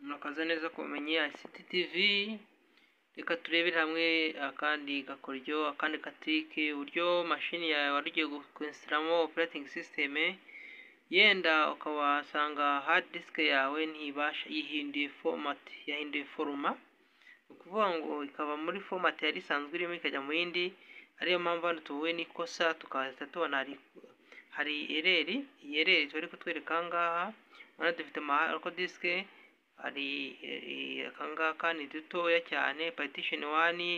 murakaza neza ku bumenyi ICT TV reka turebere hamwe akandi gakoryo akandi katirike uburyo mashini yawe wari ugiye gukwesitiramo operating system yenda ukaba wasanga hard disk yawe ntibasha yihinduye format yahinduye foruma ni ukuvuga ngo ikaba muri format yari isanzwe irimo ikajya mu yindi ariyo mpamvu hano tuhuye n'ikosa tukahita tubona hari hari ereri iyi ereri turi kutwereka aha ngaha urabona dufite amahako disike hari aka ngaka ni dutoya cyane partition wani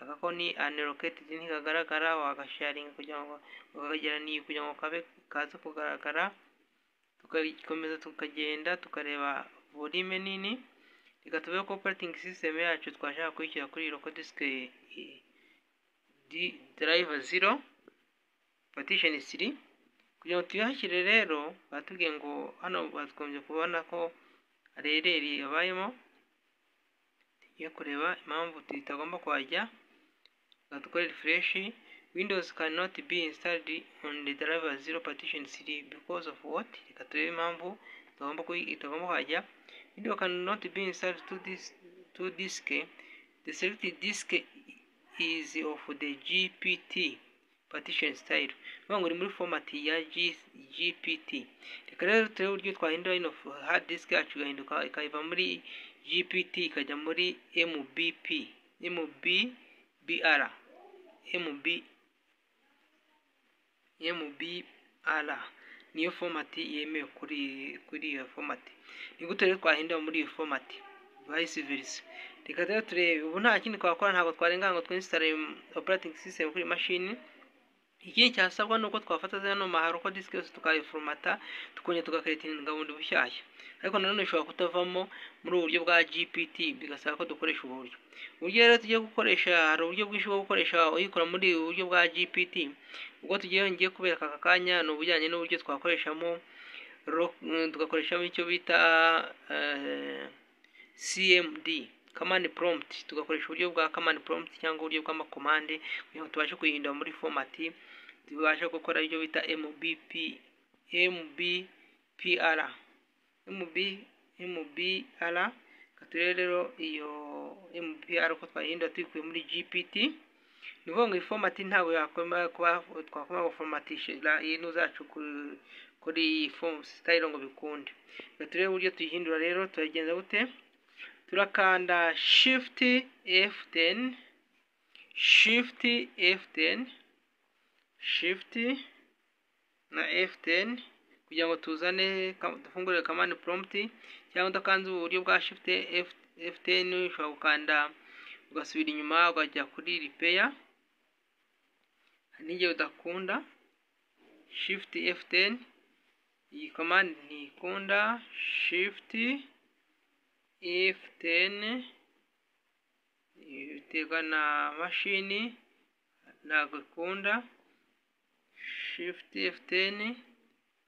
aka ko ni unallocated ntikagaragara wagasharinga kugira ngo ukakageraniye kugira ngo kabe kaze kugaragara tugakomeza tukagenda tukareba volume nini reka tube ko operating system yacu twashaka kuyishyira kuri local disk drive 0 partition 3 kugira ngo tuyihashyire rero batubwiye ngo hano batwumye kubona ko rereri yabayemo tugiye kureba impamvu tutagomba kuhajya dukore refresh windows cannot be installed on the driver 0 partition 3 because of what reka turebe impamvu tugomba itagomba kuhajya video cannot be installed to this to disk the selected disk is of the gpt partition style bivuga ngo uri muri format ya gpt reka rero turebe uburyo twahindura ino hard disk yacu igahinduka ikava muri gpt ikajya muri mbp mbbr mb mbr niyo format yemewe kuri kuri iyo format ni gute rero twahindura muri iyo format vice versa reka rero turebe ubu nta kindi twakora ntabwo twarenga ngo twinsitare operating system kuri mashini ikindi cyasabwa ni uko twafata zino maharoko disiki yose tukayiforumata tukongera tugakeretinga bundi bushyashya ariko nanone ishobora kutavamo muri ubu buryo bwa gpt bigasaba ko dukoresha ubu buryo uburyo rero tugiye gukoresha hari uburyo bwinshi bwo gukoresha uyikora muri ubu buryo bwa gpt ubwo tugiye ngiye kubereka aka kanya ni ubujyanye n'uburyo twakoreshamo tugakoreshamo icyo bita cmd command prompt tugakoresha uburyo bwa command prompt cyangwa uburyo bw'amakomande kugira ngo tubashe kuyihindura muri format tubashe gukora ibyo bita mbp mbpr mb mbr turebe rero iyo mbpr uko twayihindura tuyikuye muri gpt ni ukuvuga ngo iyi format ntabwo twakomeza guformatisha ibintu zacu kuri iyi form style ngo bikunde turebe uburyo tuyihindura rero turagenza gute turakanda shift F10 shift F10 shift na F10 kugira ngo tuzane dufungure command prompt cyangwa udakanze uburyo bwa shift F, F10 ushobora gukanda ugasubira inyuma ukajya kuri repair n'igihe udakunda shift F10 iyi command ntikunda shift F10 biterwa na mashini ntabwo ikunda shift F10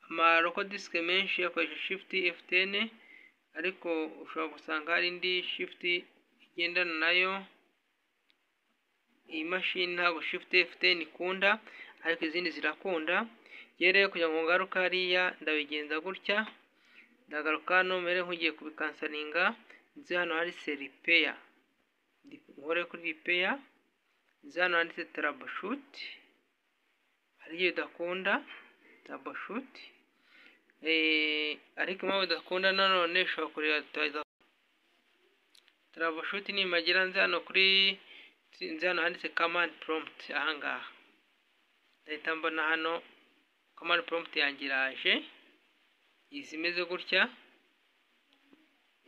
amaroko disike menshi akoresha shift F10 ariko ushobora gusanga hari indi shift igendana nayo iyi mashini ntabwo shift F10 ikunda ariko izindi zirakunda rero kugira ngo ngaruke hariya ndabigenza gutya ndagaruka hano mbere nk'ugiye kubikansaringa nzi hano hari se ripeya nkore kuri ripeya nzi hano handitse tarabashuti hari igihe udakunda tarabashuti ariko impamvu udakunda nanone ushobora kureba tarabashuti nimagira nzi hano kuri nzi hano handitse kamani poromuti ahangaha ndahita mbona hano kamani poromuti yanjye iraje izi imeze gutya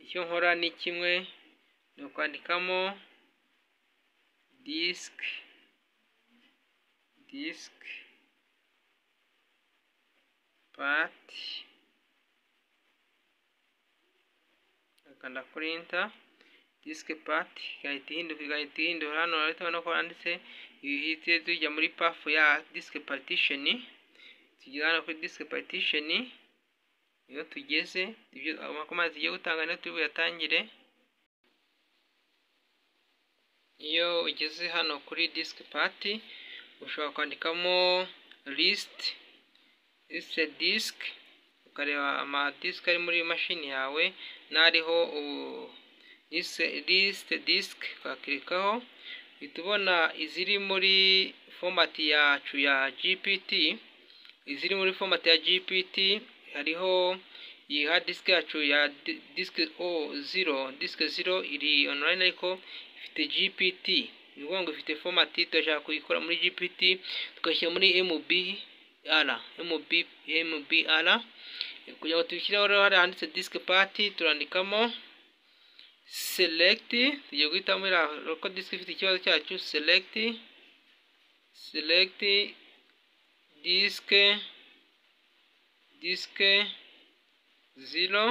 icyo nkora ni kimwe ni ukwandikamo disike disike pati akanda kurinta disike pati igahita ihinduka igahita ihindura hano urahita ubona ko handitse ibihite tujya muri pafu ya disike patisheni tugera hano kuri disike patisheni iyo tugeze ibyo amakomande tugiye gutanga niyo turi buyatangire iyo ugeze hano kuri disiki pati ushobora kwandikamo lisiti lisite disiki ukareba amadisike ari muri mashini yawe n'ariho lisite disike ukakirikaho uhita ubona iziri muri fomati yacu ya gpt iziri muri fomati ya gpt hariho iyi hard disk yacu ya disike o zero disike zero iri online ariko ifite gpt ni ukuvuga ngo ifite fomati turashaka kuyikora muri gpt tugashyira muri mbr mb mbr kugira ngo tuyishyireho rero hari handitse disike pati turandikamo select tugiye guhitamo iriya uko disike ifite ikibazo cyacu select select disike disike zero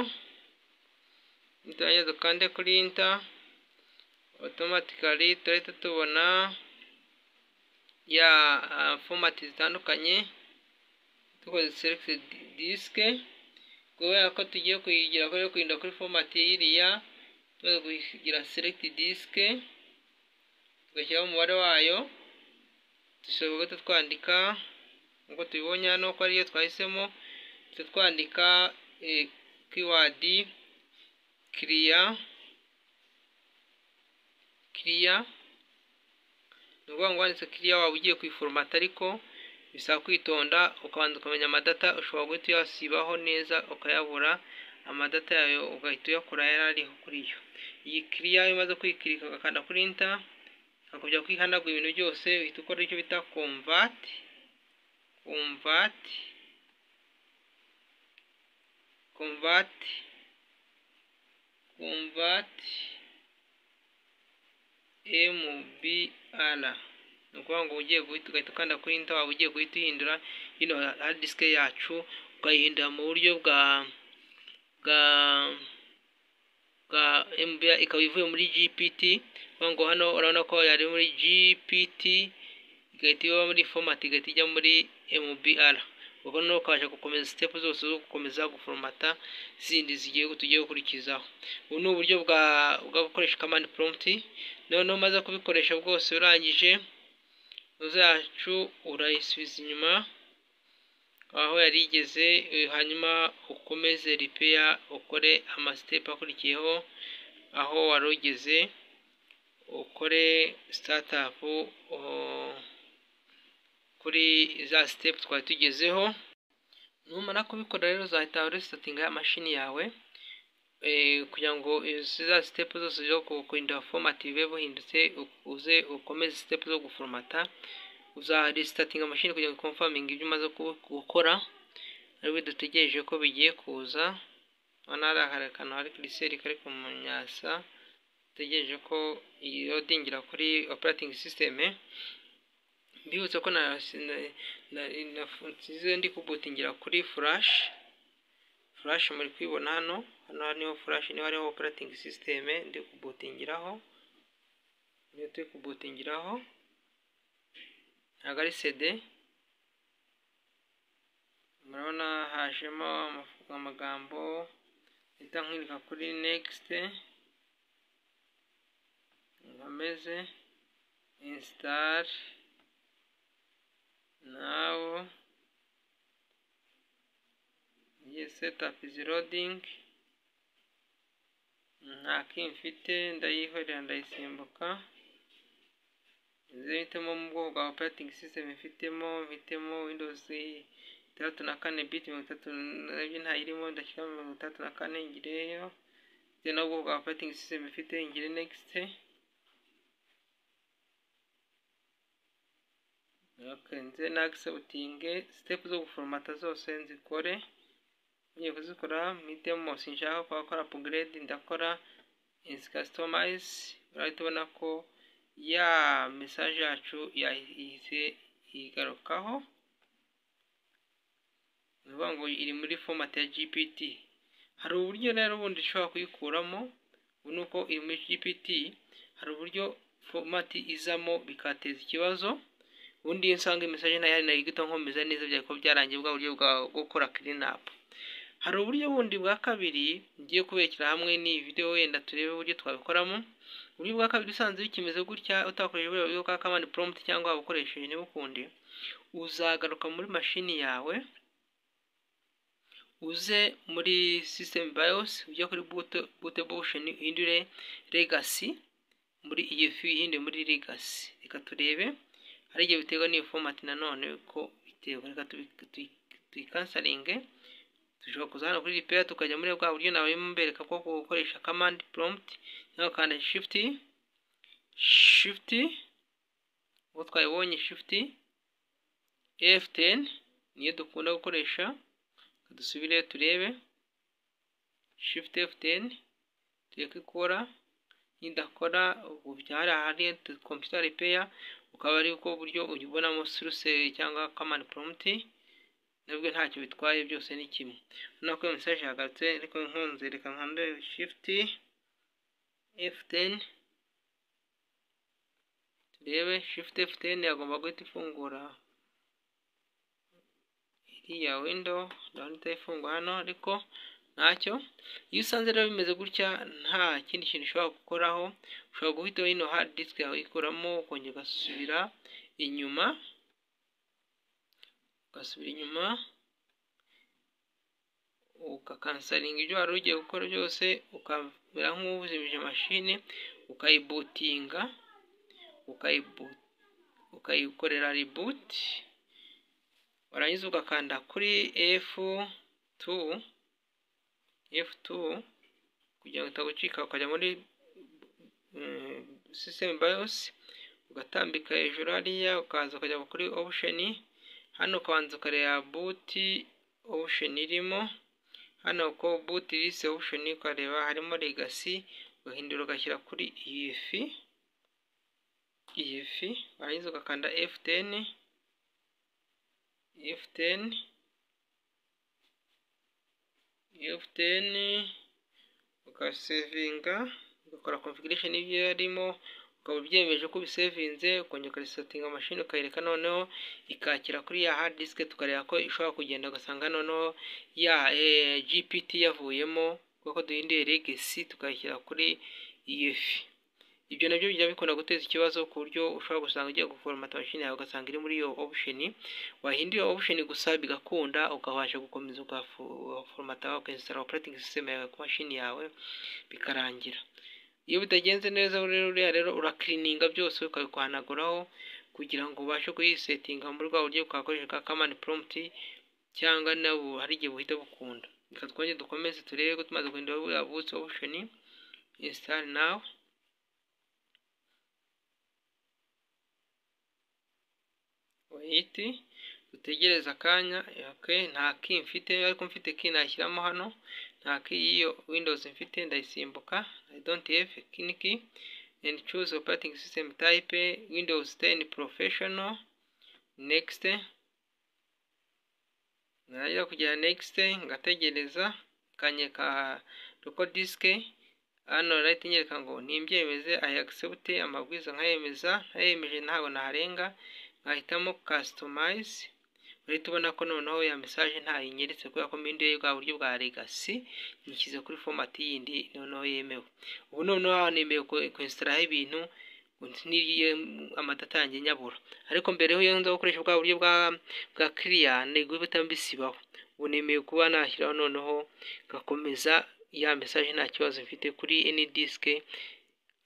turangiza dukande kuri inta automatically turahita tubona ya fomati zitandukanye dukoze select disike kubera ko tugiye kuyigira kubera kurinda kuri fomati y'iriya tumaze kugira select disike tugashyiraho umubare wayo dushobora guhita twandika nk'uko tubibonye hano ko ariyo twahisemo duhita twandika keyword clear clear ni ukuvuga ngo wanditse clear waba ugiye kuyiforomata ariko bisaba kwitonda ukabanza ukamenya amadata ushobora guhita uyasibaho neza ukayabura amadata yayo ugahita uyakora yari ariho kuri yo iyi kiriya iyo umaze kwikirika ugakanda kuri inta ukajya kwihanagura ibintu byose uhita ukora icyo bita komvati komvati komvati komvati mbr ni ukuvuga ngo ugiye guhita ugahita ukanda kuri inta waba ugiye guhita uyihindura hino hari disike yacu ukayihindura mu buryo bwa bwa bwa mbr ikaba ivuye muri gpt ngo hano urabona ko yari muri gpt igahita iba muri format igahita ijya muri mbr ubwo noneho ukabasha gukomeza step zose zo gukomeza guforomata zindi zigiye tugiye gukurikizaho ubu ni uburyo bwa bwa gukoresha command prompt noneho umaze kubikoresha bwose urangije uzacu urayisubiza inyuma aho yari igeze hanyuma ukomeze ripeya ukore amasitepu akurikiyeho aho wari ugeze ukore sitatapu kuri za sitepu twari tugezeho numara kubikora rero uzahita uresitinga mashini yawe kugira ngo za sitepu zose zo kurinda fomati bibe buhindutse uze ukomeze sitepu zo guforomata uzaresitinga mashini kugira ngo komfaminge ibyo umaze gukora aribyo dutegereje ko bigiye kuza urabona hari akantu hari kiriseri kari ku munyasa dutegereje ko yodingira kuri operatingi sisiteme mbibutse ko nasize ndi kubutingira kuri furashi furashi muri kwibona hano hano niho furashi niho hariho operatingi sisiteme ndi kubutingiraho niyo turi kubutingiraho ntabwo ari sede murabona hajemo amagambo ahita nkwereka kuri nekisite nkomeze insitari nawu iyi setapu izi rodingi nta kintu mfite ndayihorera ndayisimbuka zihitemo mu bwoko bwa operating system ifitemo mfitemo windows itandatu na kane bit mirongo itatu nabyo ntayirimo ndashyiramo mirongo itandatu na kane ngireyo bitewe n'ubwoko bwa operating system ifite ngire next okay nze na accepting step zo guforomata zose nzikore ngiye kuzikora mpitemo sinshaka kwakora upgrade ndakora customize urahita ubona ko ya mesaje yacu yahise igarukaho ni ukuvuga ngo iri muri fomati ya gpt hari uburyo rero ubundi ushobora kuyikuramo ubu ni uko iri muri gpt hari uburyo fomati izamo bikateza ikibazo ubundi iyo usanga imisaje nayo yari nayo nkomeza neza byari kuba byarangiye bwa buryo bwa gukora kirinapu hari uburyo bundi bwa kabiri ngiye kubekera hamwe n'iyi videwo wenda turebe uburyo twabikoramo uburyo bwa kabiri usanze bikimeze gutya utakoresheje uburyo bwa kamani prompt cyangwa waba ukoresheje niba ukundi uzagaruka muri mashini yawe uze muri system BIOS ujye kuri boot bootable option uhindure legacy muri iyi view ihinde muri legacy reka turebe hari igihe biterwa n'iyo format nanone ko biterwa reka tuyikansaringe dushobora kuza hano kuri repair tukajya muri bwa buryo nawe mbereka ko gukoresha command prompt cyangwa kandi shift shift ubwo twayibonye shift F10 niyo dukunda gukoresha dusubire turebe shift F10 tureke ikora nidakora ubu byari ahari computer repair ukaba ari uko buryo uyibonamo source cyangwa command prompt nabwo ntacyo bitwaye byose ni kimwe urabona ko iyo message yahagarutse ariko nkunze reka nkanze shift F10 turebe shift F10 yagomba guhita ifungura iriya window ndabona itayifungura hano ariko ntacyo iyo usanze rero bimeze gutya nta kindi kintu ushobora gukoraho ushobora guhita hino hard disk yawe uyikuramo ukongera ugasubira inyuma ugasubira inyuma ugakansaringa ibyo wari ugiye gukora byose ukamera nk'uwuzimije mashine ukayibutinga ukayikorera reboot warangiza ugakanda kuri F2 F2 kugira ngo itagucika ukajya muri system BIOS ugatambika hejuru hariya ukaza ukajya kuri option hano ukabanza ukareba boot option irimo hano ko boot list option ukareba harimo legacy ugahindura ugashyira kuri iyi fi iyi fi warangiza ugakanda F10 F10 F10 ukasevinga ugakora configuration y'ibyo yarimo ukaba ubyemeje ko ubisevinze ukongera ukarisetinga mashini ukayereka noneho ikakira kuri ya hard disk tukareba ko ishobora kugenda ugasanga noneho ya GPT yavuyemo kuko duhinduye legacy tukayishyira kuri EF ibyo nabyo bijya bikunda guteza ikibazo ku buryo ushobora gusanga ugiye guforomata mashini yawe ugasanga iri muri iyo option wahindura iyo option gusa bigakunda ukabasha gukomeza ugaforomata ukinsitara operating system yawe ku mashini yawe bikarangira iyo bitagenze neza uriya rero urakirininga byose ukabikwanaguraho kugira ngo ubashe kuyisetinga muri bwa buryo bwakoresha ka command prompt cyangwa nabo hari igihe buhita bukunda reka twongere dukomeze turebe ko tumaze guhindura buriya boost option install now wait dutegereze akanya okay nta ki mfite ariko mfite ki nashyiramo hano nta ki y'iyo windows mfite ndayisimbuka i don't have kin key and choose operating system type windows 10 professional next najya kugera next ngategereza kanyeka local disk hano rayite nyereka ngo nimbyemeze i accept amabwiriza nkayemeza ntayemeje ntabwo naharenga nkahitamo customize urahita ubona ko noneho ya message ntayinyeretse kubera ko minduye bwa buryo bwa legacy nyishyize kuri format yindi noneho yemewe ubu noneho nemeye kwinstaraho ibintu niriye amadata yanjye nyabura ariko mbere yo nza gukoresha bwa buryo bwa bwa clear nego bitamba bisibaho ubu nemeye kuba nashyiraho noneho gakomeza ya message nta kibazo mfite kuri any disk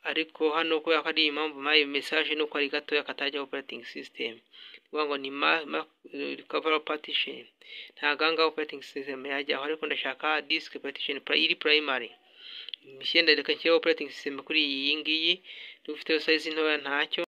ariko hano kubera ko ari impamvu mayi message nuko ari gatoya katajya operating system kuvuga ngo ni ma, ma recover partition ntago aha operating system yajyaho ariko ndashaka disk partition iri primary mishyenda reka nshyire operating system kuri iyi ngiyi dufite size ntoya ntacyo